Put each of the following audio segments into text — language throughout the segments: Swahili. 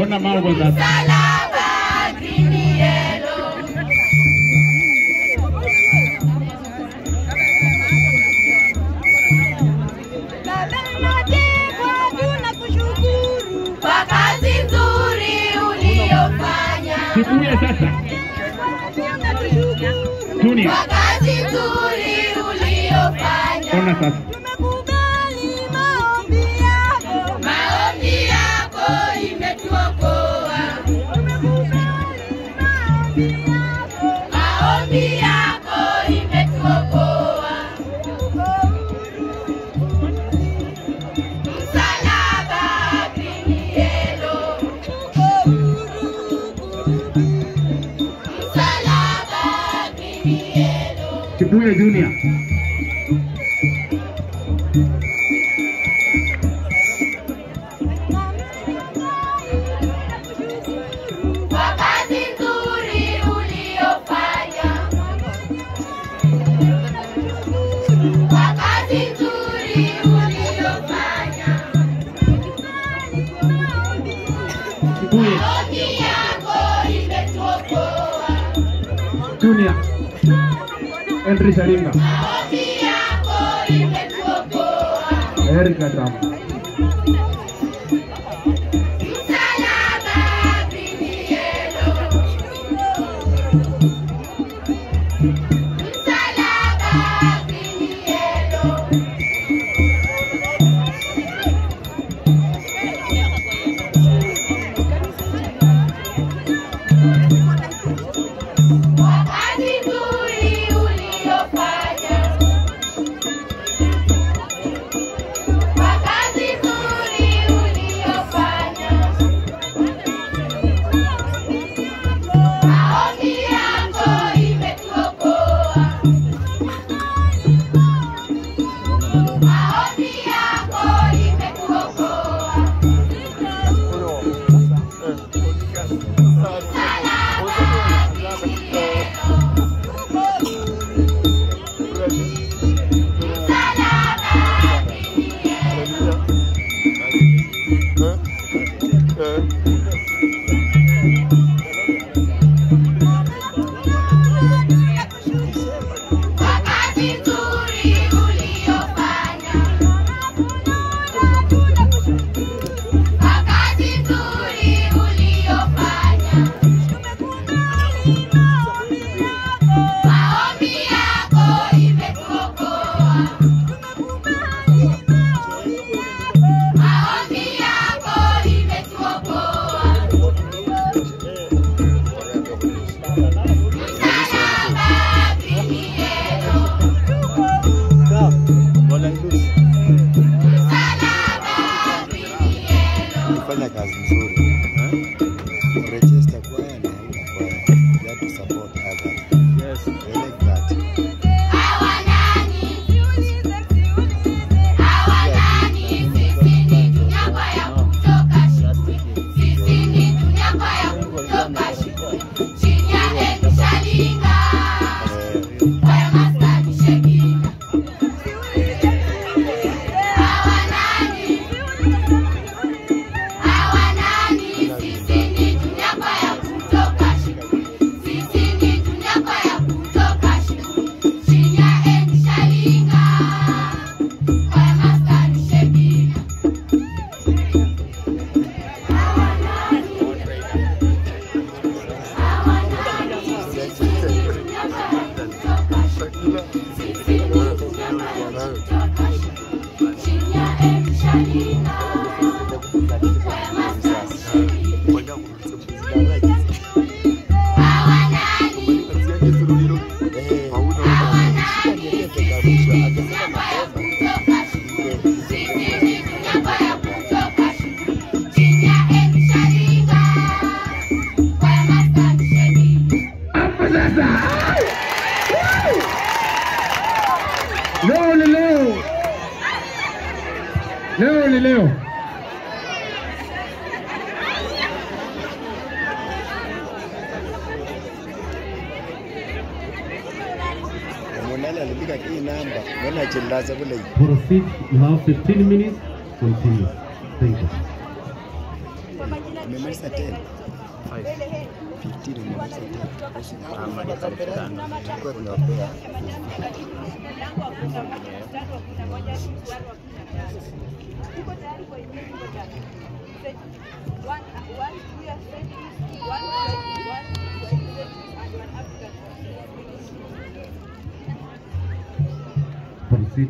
Ona mambo sasa. Msalaba green yellow. Kwa kazi nzuri uliyofanya. Kibuye sasa. Junior. Kwa kazi nzuri uliyofanya. Ona sasa. Maombi yako imetuokoa. Maombi yako imetuokoa. Msalaba green yellow. Msalaba green yellow. Kibuye Junior. Kwa kazi nzuri uliyofanya. Kwa kazi nzuri uliyofanya. Kibuye Maombi yako imetuokoa. Junior. Henry Sharinga. Maombi yako imetuokoa. Eric Adrama. Msalaba green yellow. Msalaba green yellow. Kwa kazi nzuri uliyofanya. Kwa kazi nzuri uliyofanya. Maombi yako imetuokoa. Maombi yako imetuokoa. Kwa kazi nzuri uliyofanya. Kwa kazi nzuri uliyofanya. Maombi yako imetuokoa. Maombi yako imetuokoa. Msalaba green yellow. Msalaba green yellow. Fanya kazi nzuri. eh? Register kwaya na hauna kwaya. You have to support others. Yes. I like that. Hawa nani? Hawa nani? Sisi ni tunyagwa ya kutoka shule. Sisi ni tunyagwa ya kutoka shule. Chini ya Edi Shalinga. Kwaya maskani Shekina. Hawa nani? Hawa nani? Sisi ni tunyagwa ya kutoka shule. Sisi ni tunyagwa ya kutoka shule. Chini ya Edi Shalinga. Kwaya maskani Shekina. Hapo sasa. Leo ni leo. Leo ni leo. Monale alipiga hii namba. Mbona chillaza kule? Proceed. You have 15 minutes. Continue. Thank you. Kwa majina Umemaliza 10. Five. 15 umemaliza 10. Ama dakika tano. Tulikuwa tunawapea Proceed.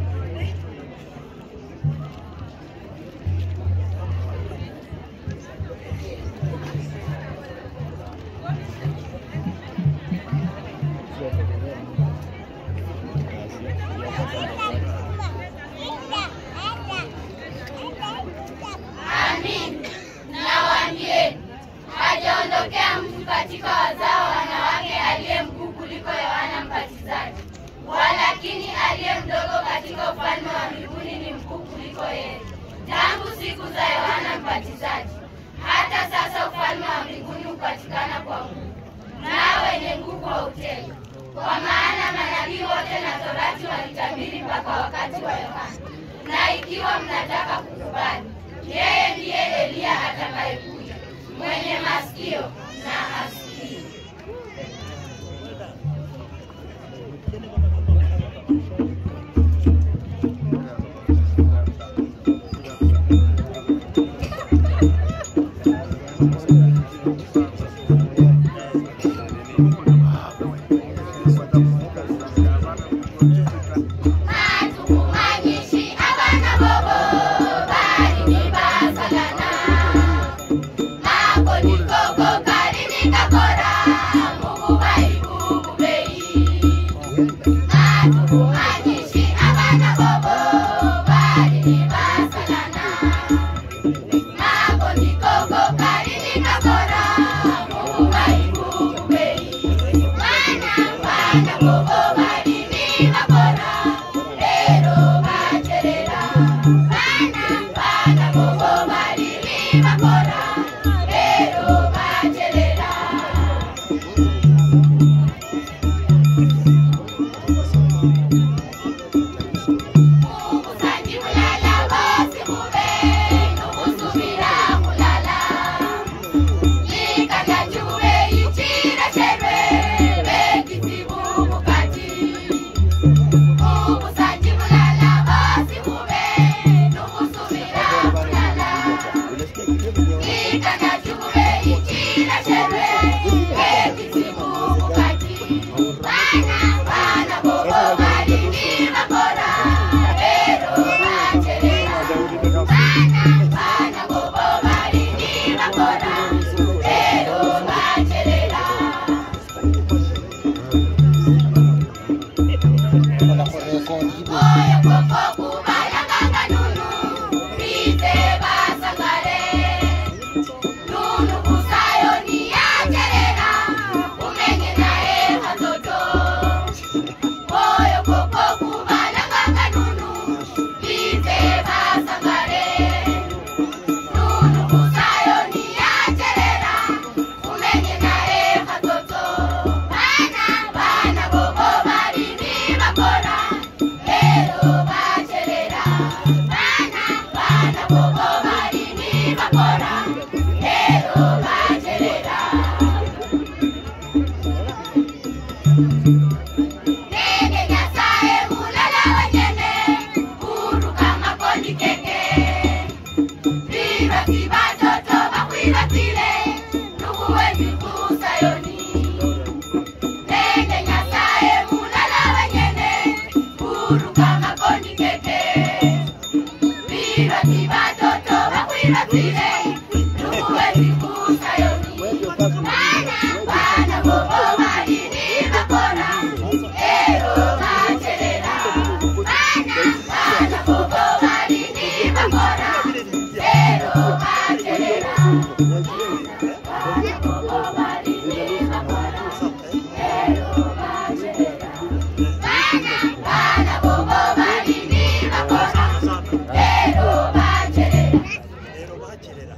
Amin. Nawaambieni, hajaondokea mtu katika wazao wa wanawake aliye mkuu kuliko Yohana Mbatizaji, walakini aliye mdogo katika ufalme wa mbinguni ni mkuu kuliko yeye. Tangu siku za Yohana Mbatizaji hata sasa ufalme wa mbinguni hupatikana kwa nguvu, nao wenye nguvu hautenda. Kwa maana manabii wote na Torati walitabiri mpaka wakati wa Yohana. Na ikiwa mnataka kukubali, yeye ndiye Eliya atakayekuja. Mwenye masikio na asikie. Matukumanyishi abana bobo bali ni basalana Mako ni koko kali ni kakora Mungu bali bubu bei Matukumanyishi abana bobo bali ni basalana Mako ni koko kali ni kakora Mungu bali bubu bei Bana bana bobo bali ni kakora Lero bacherera Bana bana bobo bali ni kakora Lero bacherera Umusanji mulala bose mube Nukusubira kulala Likakajube ichira cherwe Bekizibu mukati Umusanji mulala bose mube Nukusubira kulala Likakajube ichira cherwe Bekizibu mukati Bana bana bobo bali ni makora Lero bacherera Bana bana bobo bali ni makora Lero bacherera Oyo koko kubala kanga nunu Bize basangare Nunu kusayo ni acherera Umenye nae katoto Oyo koko kubala kanga nunu Bize basangare Nunu kusayo ni acherera Umenye nae katoto Bana bana bobo bali ni bakora Lero bacherera Bana bana bobo bali ni bakora Lero bacherera Nege nyasaye mulala wanyene Kuruka makoni keke Viva viva toto bakwibatile Nukuweni kusayoni Nege nyasaye mulala wanyene Kuruka makoni keke Viva viva toto bakwibatile Nukuweni kusayoni Bana bana bobo bali ni bakora Lero bacherera Bana bana bobo bali ni bakora Lero bacherera Bana bobo bali ni bakora Lero bacherera Bana bana bobo bali ni bakora Lero bacherera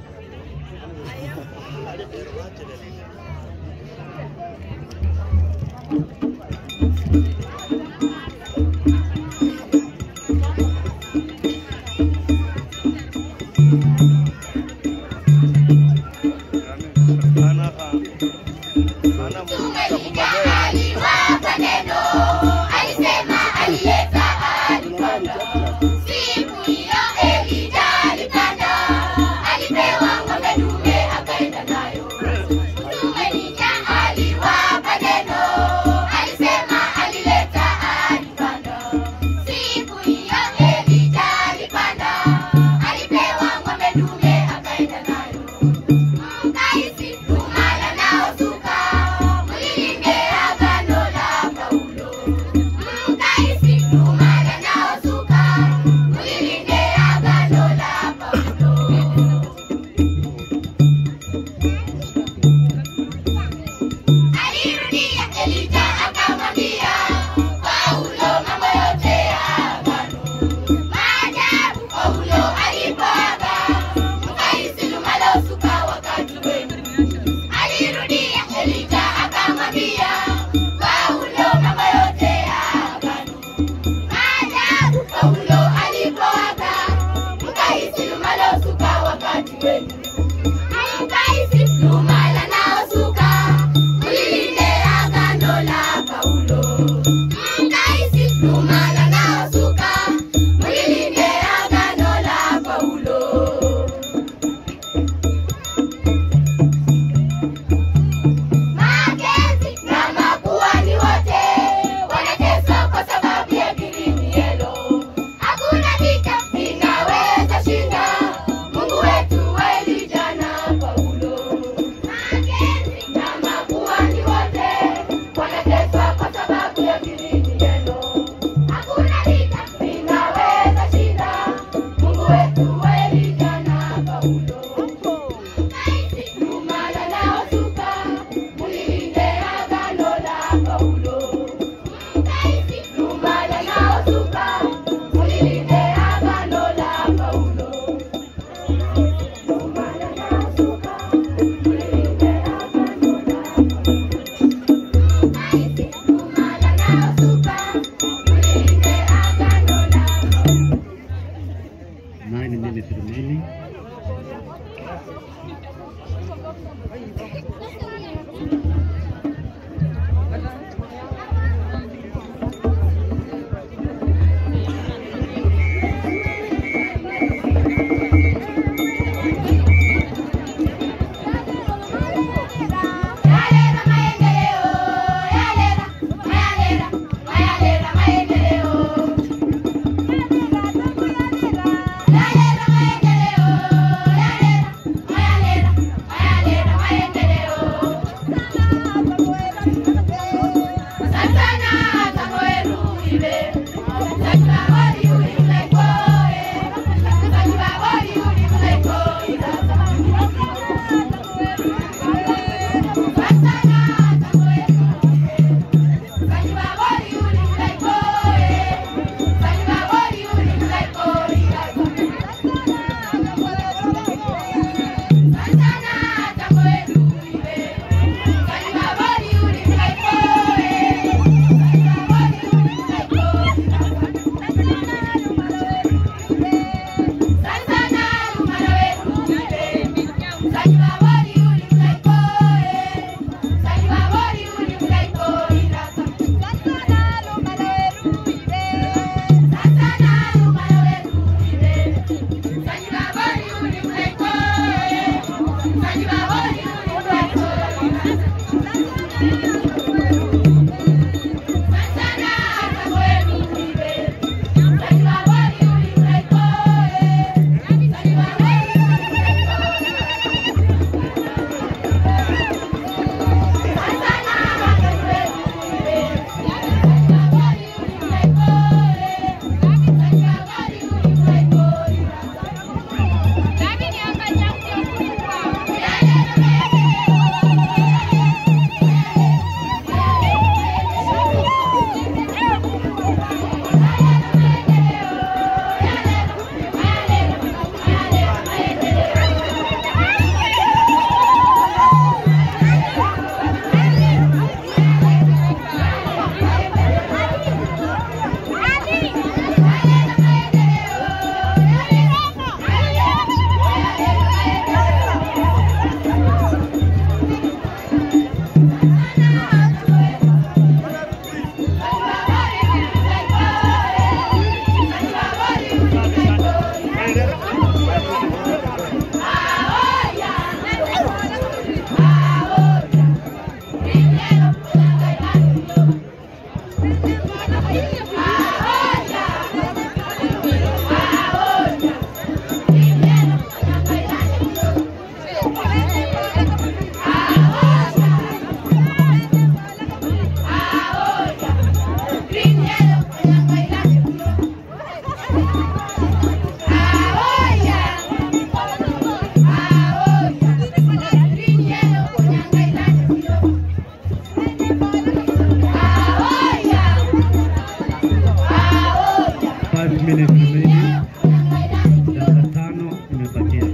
minutes remaining. Dakika tano imebakia.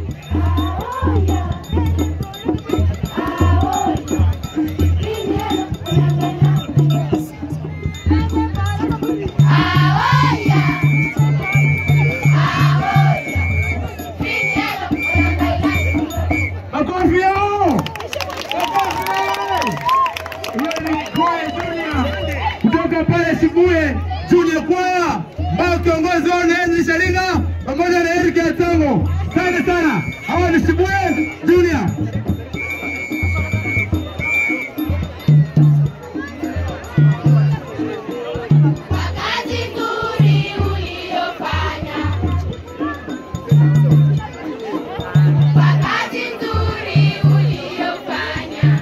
Makofi yao! Hiyo ni kwaya Junior kutoka pale Sibuye Junior Kwaya, ambao kiongozi wao ni Henry Shalinga pamoja na Eric Atango. Asante sana, hawa ni Sibuye Junior. Kazi nzuri uliyofanya. Kwa kazi nzuri uliyofanya.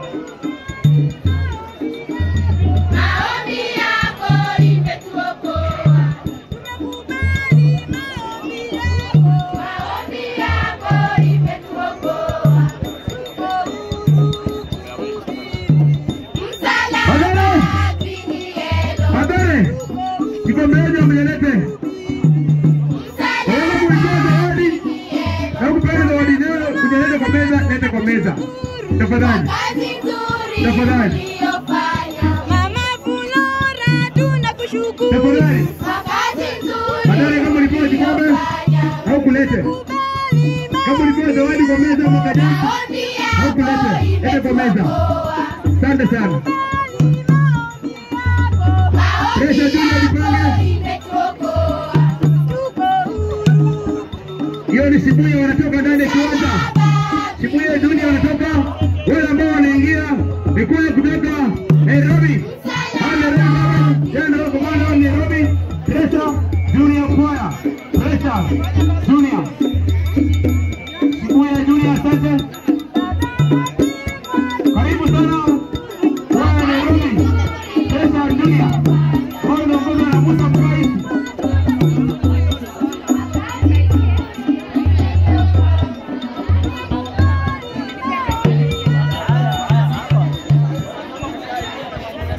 Maombi yako imetuokoa. Maombi yako imetuokoa. Msalaba Pinielo. Madare, kikombe yenu mmelete. Waweza kuitoa zawadi na kupeana zawadi leo, kujeleta kwa meza, lete kwa meza. Tafadhali. Kazi nzuri Tafadhali. uliyofanya. Mama Flora tunakushukuru. Tafadhali. Kwa kazi nzuri Madare, kama ulipewa kikombe uliyofanya. au kulete. Kama ulipewa zawadi kwa meza mwaka jana, Maombi au kulete. yako Lete kwa meza. imetuokoa. Asante sana. Presha Maombi Junior jipange. yako imetuokoa. Hiyo ni Sibuye wanatoka ndani ya kiwanja. Sibuye Junior wanatoka, wale ambao wanaingia ni kule kutoka Nairobi. Hao Nairobi baba, yeye ndio komanda wa Nairobi. Presha Junior Choir. Presha Junior. Sibuye Junior asante.